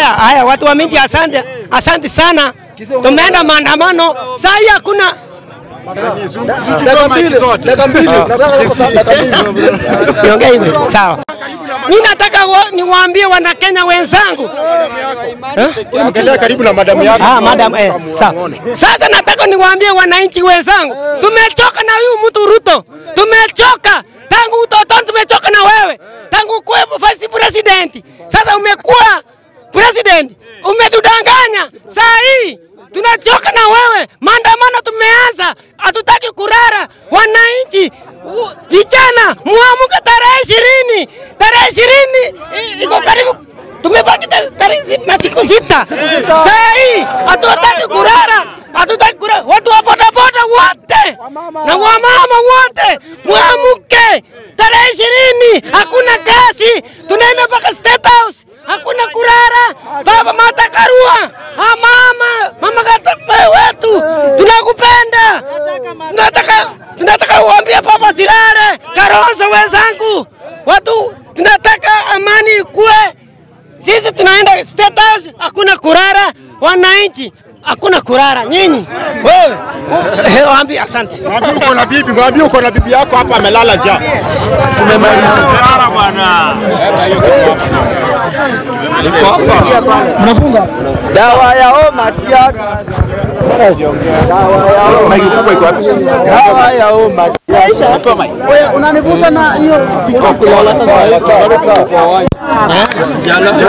Haya, haya, watu wa mindi, asante, asante sana. Tumeenda maandamano, saa hii hakuna Dakika mbili, dakika mbili, nataka dakika mbili. niongee hivi, sawa. Mimi nataka wa- niwaambie Wanakenya wenzangu Angalia karibu na madamu yako. Ah, madam, eh, sawa. Sasa nataka niwaambie wananchi wenzangu, tumechoka na huyu mtu Ruto, tumechoka tangu utotoni, tumechoka na wewe tangu kuwe vice president. Sasa umekuwa president, umetudanganya. Saa hii tunachoka na wewe, maandamano tumeanza, hatutaki kurara. Wananchi u- vijana, muamuke tarehe ishirini, tarehe ishirini i- iko karibu tumebaki ta- tarehe si- na siku sita. Saa hii hatutaki kurara, hatutaki kurara. Watu wa bodaboda wote na wamama wote mwamuke, tarehe ishirini hakuna kazi, tunaenda mpaka State House, hakuna kurara. Baba Martha Karua, ah, mama mama kata wetu, tunakupenda, tunataka tunataka uambie Papa Sirare Karonzo wenzangu, watu tunataka amani ikue sisi tunaenda State House, hakuna kurara. Wananchi hakuna kurara. Nyinyi wewe eh, waambie asante. Mwambie uko na bibi, mwambie uko na bibi yako hapa amelala njaa. Dawa ya homa tiaga. Dawa ya homa. Unanivuta na hiyo